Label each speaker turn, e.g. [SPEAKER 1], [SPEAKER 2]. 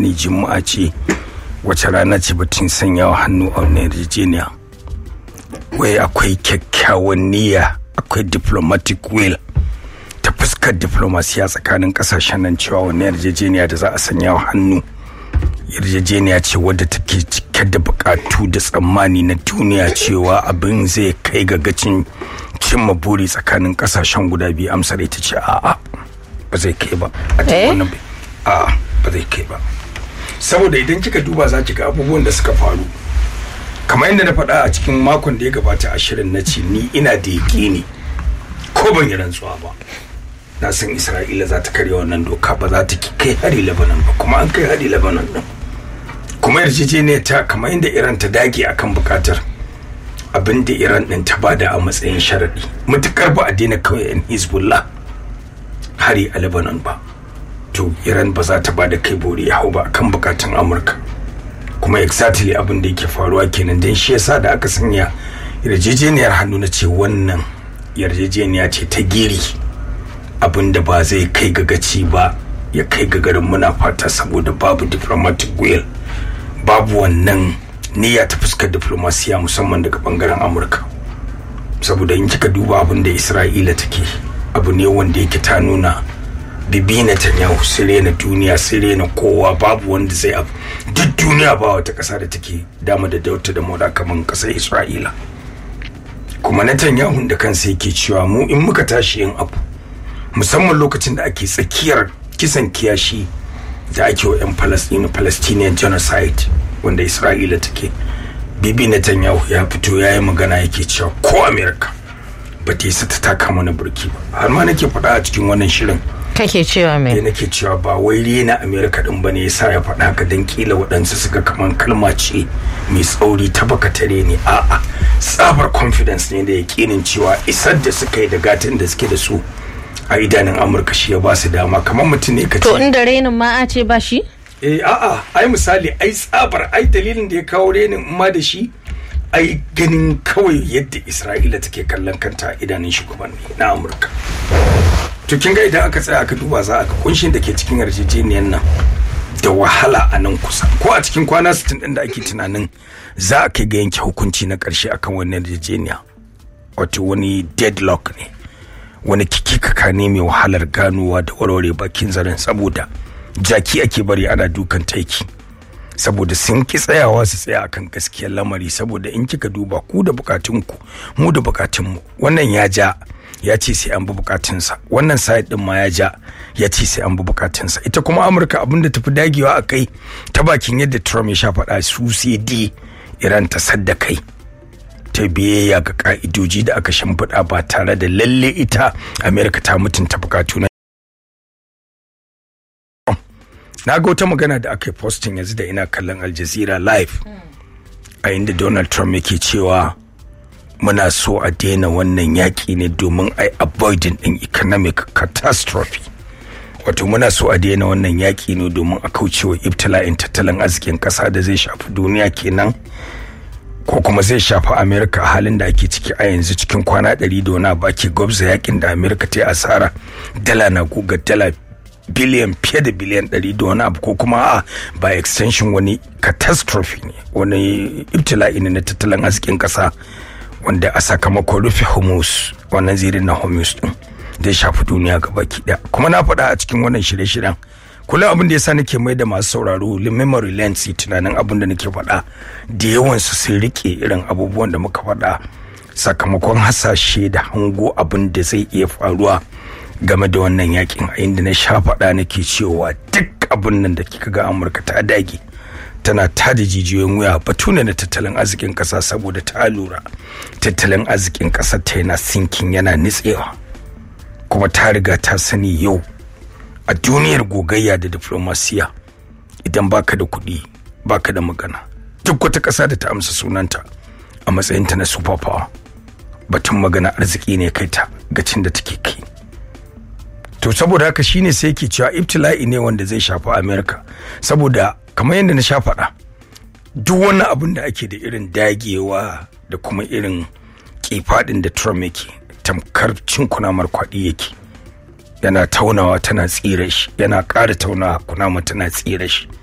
[SPEAKER 1] sani juma'a ce wace rana ce batun sanyawa hannu a wannan yarjejeniya wai akwai kyakkyawan niyya akwai diplomatic will ta fuskar diplomasiya tsakanin kasashen nan cewa wannan yarjejeniya da za a sanya wa hannu yarjejeniya ce wadda take cike da bukatu da tsammani na duniya cewa abin zai kai ga gacin cimma buri tsakanin kasashen guda biyu amsar ita ce a'a ba zai kai ba a cikin wannan a'a ba zai kai ba saboda idan kika duba za ki ga abubuwan da suka faru kamar yadda na faɗa a cikin makon da ya gabata ashirin na ce ni ina da yaƙini ko ban yi rantsuwa ba na san isra'ila za ta karya wannan doka ba za ta kai hari lebanon ba kuma an kai hari lebanon din kuma yarjejeniyar ta kamar yadda iran ta dage akan bukatar abin da iran din ta bada a matsayin sharaɗi matukar ba a daina kawai yan hezbollah hari a lebanon ba to iran ba za ta bada kai bori ya hau ba akan bukatun amurka kuma exactly abin da yake faruwa kenan don shi yasa da aka sanya yarjejeniyar hannu na ce wannan yarjejeniya ce ta giri abin da ba zai kai ga gaci ba ya kai ga garin muna fata saboda babu diplomatic will babu wannan niyya ta fuskar diplomasiya musamman daga bangaren amurka saboda in kika duba abin da isra'ila take abu ne wanda yake ta nuna bibi Netanyahu sire na duniya sire na kowa babu wanda zai abu duk duniya ba wata kasa da take dama da dauta da moda kamar kasar isra'ila kuma Netanyahu da kansa yake cewa mu in muka tashi yin abu musamman lokacin da ake tsakiyar kisan kiyashi da ake wa 'yan palestine palestinian genocide wanda isra'ila take bibi Netanyahu ya fito ya yi magana yake cewa ko america ba ta yi ta taka mana burki ba har ma nake faɗa a cikin wannan shirin
[SPEAKER 2] kake cewa me
[SPEAKER 1] da nake cewa ba wai rena america din bane yasa ya faɗa haka dan kila waɗansu suka kaman kalma ce mai tsauri ta baka tare ne a'a tsabar confidence ne da yakinin cewa isar da suka yi da gatin da suke da su a idanun amurka shi ya ba su dama kamar mutum ne ka ce
[SPEAKER 2] to inda renin ma a ce ba shi
[SPEAKER 1] eh a'a ai misali ai tsabar ai dalilin da ya kawo renin ma da shi ai ganin kawai yadda isra'ila take kallon kanta a idanun shugabanni na amurka to kin ga idan aka tsaya aka duba za a ga kunshin da ke cikin yarjejeniyar nan da wahala a nan kusa ko a cikin kwana 60 din da ake tunanin za a kai ga yanke hukunci na karshe akan wannan yarjejeniya wato wani deadlock ne wani kikikaka ne mai wahalar ganowa da warware bakin zaren saboda jaki ake bari ana dukan taiki saboda sun ki tsayawa su tsaya akan gaskiyar lamari saboda in kika duba ku da bukatunku mu da bukatunmu wannan ya ja ya ce sai an bi bukatunsa wannan side din ma ya ja ya ce sai an bi bukatunsa ita kuma amurka abinda tafi dagewa a kai ta bakin yadda trump ya sha faɗa su sai di iran ta sadda kai ta biyayya ga ka'idoji da aka shimfiɗa ba tare da lalle ita amerika ta mutunta bukatu na na ga wata magana da aka yi posting yanzu da ina kallon al jazeera live a inda donald trump yake cewa muna so a daina wannan yaƙi ne domin a avoiding din economic catastrophe wato muna so a daina wannan yaƙi ne domin a kaucewa ibtila'in tattalin arzikin ƙasa da zai shafi duniya kenan ko kuma zai shafi amerika halin da ake ciki a yanzu cikin kwana ɗari da wani ba ke gwabza yakin da amerika ta yi asara dala na guga dala biliyan fiye da biliyan ɗari da wani abu ko kuma a by extension wani catastrophe ne wani ibtila'i ne na tattalin arzikin ƙasa wanda a sakamakon rufe hormuz wannan zirin na hormuz din zai shafi duniya gabaki ɗaya kuma na faɗa a cikin wannan shirye-shiryen kula abin da yasa nake mai da masu sauraro memory lens tunanin abin da nake faɗa da yawan su sun rike irin abubuwan da muka faɗa sakamakon hasashe da hango abin da zai iya faruwa game da wannan yakin a inda na sha faɗa nake cewa duk abin nan da kika ga amurka ta dage tana tada jijiyoyin wuya batu ne na tattalin arzikin ƙasa saboda ta lura tattalin arzikin ƙasar ta yana sinkin yana nitsewa kuma ta riga ta sani yau a duniyar gogayya da diplomasiya idan baka da kuɗi baka da magana duk wata ƙasa da ta amsa sunanta a matsayinta na super power batun magana arziki ne kai ta gacin da take kai to saboda haka shine sai yake cewa ibtila'i ne wanda zai shafi america saboda kamar yadda na sha faɗa duk wani abin da ake da irin dagewa da kuma irin kifaɗin da trump yake tamkar cin kunamar kwaɗi yake yana taunawa tana tsira shi yana ƙara taunawa kunama tana tsira shi